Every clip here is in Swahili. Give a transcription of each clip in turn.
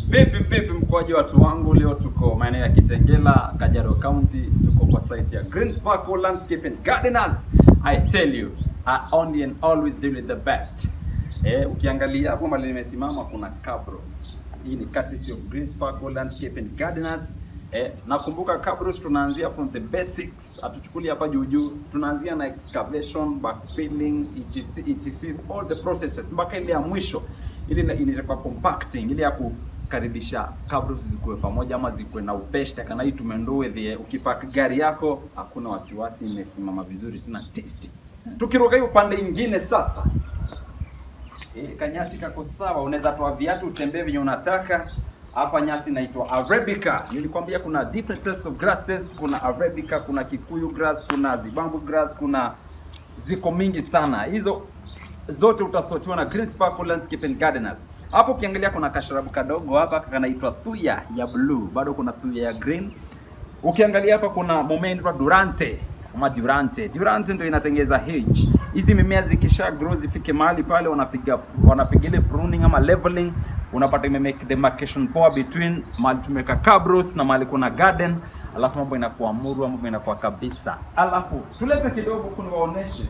Vipi vipi mkoaji watu wangu, leo tuko maeneo ya Kitengela, Kajiado County, tuko kwa site ya Green Sparkle Landscape and Gardeners. I tell you, I only and always deal with the best. Eh, ukiangalia hapo mali nimesimama kuna Cabros. Hii ni courtesy of Green Sparkle Landscape and Gardeners. Eh, nakumbuka Cabros tunaanzia from the basics. Hatuchukuli hapa juu juu. Tunaanzia na excavation, backfilling, etc etc all the processes mpaka ile ya mwisho ile ina- inaitwa compacting ile ya kukaribisha cabros zikuwe pamoja ama zikuwe na upeshte kana hii tumendoe the ukipark gari yako hakuna wasiwasi imesimama vizuri tena tisti tukiruka hiyo upande ingine sasa e, kanyasi kako sawa unaweza toa viatu utembee venye unataka hapa nyasi inaitwa arabica nilikwambia kuna different types of grasses kuna arabica kuna kikuyu grass kuna zibambu grass kuna ziko mingi sana hizo zote utasotiwa na Green Sparkle Landscape and Gardeners. Hapo ukiangalia kuna kasharabu kadogo hapa kanaitwa thuya ya blue, bado kuna thuya ya green. Ukiangalia hapa kuna mmea inaitwa Durante ama Durante. Durante ndio inatengeza hedge. Hizi mimea zikisha grow zifike mahali pale wanapiga wanapiga ile pruning ama leveling, unapata ime make demarcation poa between mahali tumeweka cabros na mahali kuna garden, alafu mambo inakuwa murwa, mambo inakuwa kabisa. Alafu tulete kidogo kuniwaoneshe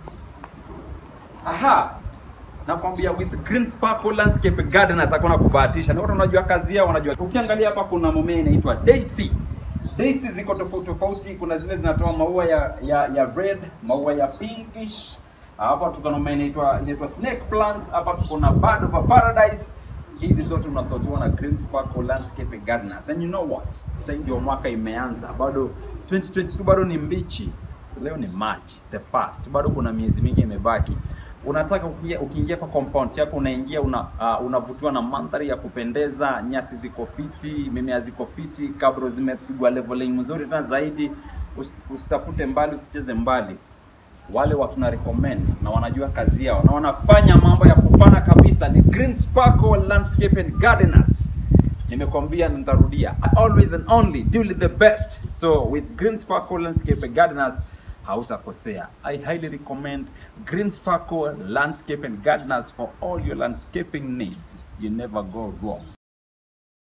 Aha. Nakwambia with Green Sparkle Landscape Gardeners hakuna kubahatisha. Na watu wanajua kazi yao, wanajua. Ukiangalia hapa kuna mmea inaitwa Daisy. Daisy ziko tofauti tofauti, kuna zile zinatoa maua ya ya, ya red, maua ya pinkish. Hapa tuko na mmea inaitwa inaitwa snake plant, hapa tuko na bird of a paradise. Hizi zote unasotiwa na Green Sparkle Landscape Gardeners. And you know what? Sasa hivi ndio mwaka imeanza. Bado 2022 bado ni mbichi. So, leo ni March the first, bado kuna miezi mingi imebaki. Unataka ukiingia, ukiingia kwa compound yako unaingia una, uh, unavutiwa na mandhari ya kupendeza, nyasi ziko fiti, mimea ziko fiti, kabro zimepigwa leveling mzuri tena zaidi. Usi- Usitafute mbali, usicheze mbali. Wale watu na recommend na wanajua kazi yao na wanafanya mambo ya kufana kabisa ni Green Sparkle Landscape and Gardeners nimekwambia na nitarudia I always and only deal the best so with green sparkle landscape gardeners hautakosea i highly recommend green sparkle landscape and gardeners for all your landscaping needs you never go wrong